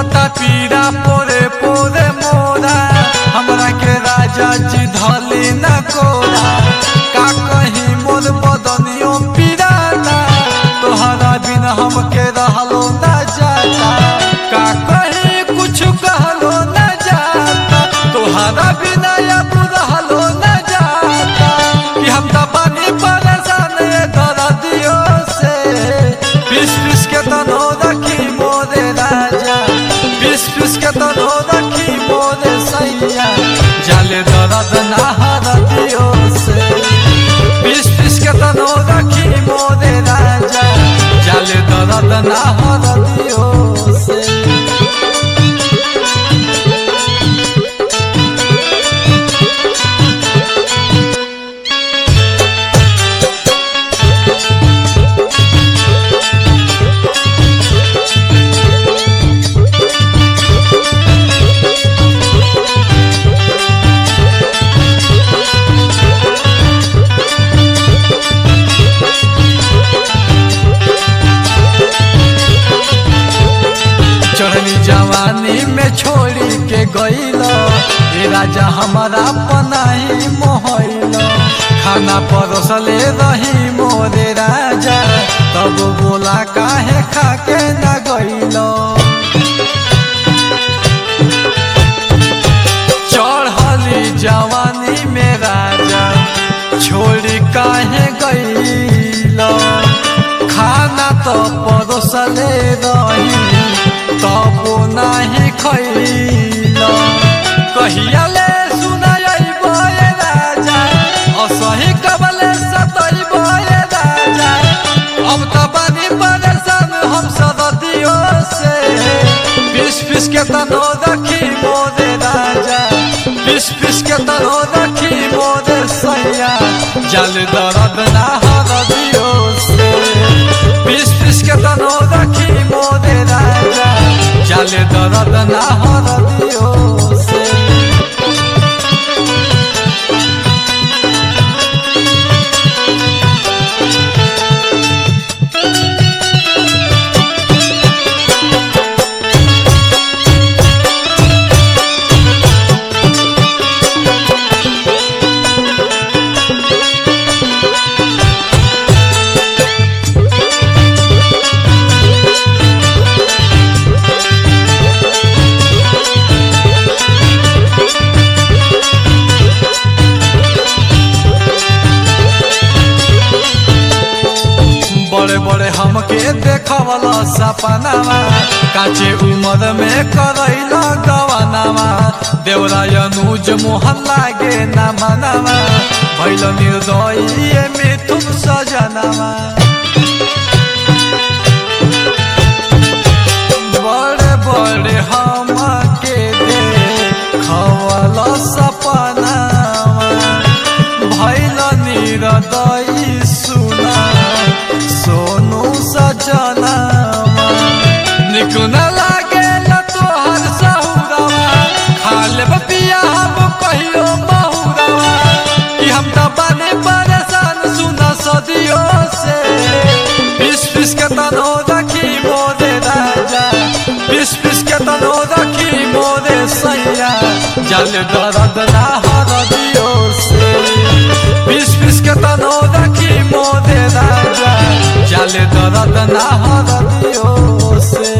होता पीड़ा पोरे पोरे मोरा हमरा के राजा जी धली न कोरा का कहीं मोर बदनियो पीड़ाना तोहरा बिना हमके रहलो न जाता का कहीं कुछ कहलो न जाता तोहरा बिना अब रहलो न जाता कि हम तो बनी परेशान ये दर्दियों से पीस पीस के तनो रखी मोरे राजा पीस पीस के तनो रखी मोरे सैया जाले दर्द ना हरदियों से पीस पीस के तनो रखी मोरे राजा जाले दर्द ना हरदियों से चढ़नी जवानी में छोड़ी के गईल ए राजा हमारा पनाही मोहल खाना परोसले रही मोरे राजा तब बोला काहे खा के न गईल चढ़ली जवानी में राजा छोड़ी काहे गईल खाना तो परोसले रही तब नाही खैल कहिया ले सुनाइब राजा असही कबले सतैब राजा अब तो बनी परेशान हम सदियों से पिस पिस के तनो रखी मोरे राजा पिस पिस के तनो रखी मोरे सैया जल दर्द ना हरदियों से पिस पिस के तनो रखी मोरे राजा जल दर्द ना हरदियों से बड़े बड़े हमके देखवला सपनावा काचे उम्र में करैल गवनावा देवरा अनुज मोहन लागे न मनावा भैल निर्दय मिथुन सजनावा बड़े बड़े हमके देखवला सपनावा भैल निर्दय सुना सोनू सजनावा निक न लागे न तोहर सहुरवा खा लेब पिया हम कहियो बहुरवा कि हम तो बने परेशान सुना सदियों से पिस पिस के तनो रखी मोरे राजा पिस पिस के तनो रखी मोरे सैया जल दर्द ना हरदियों से पिस पिस के तनो रखी मोरे राजा जल दर्द ना हरदियों से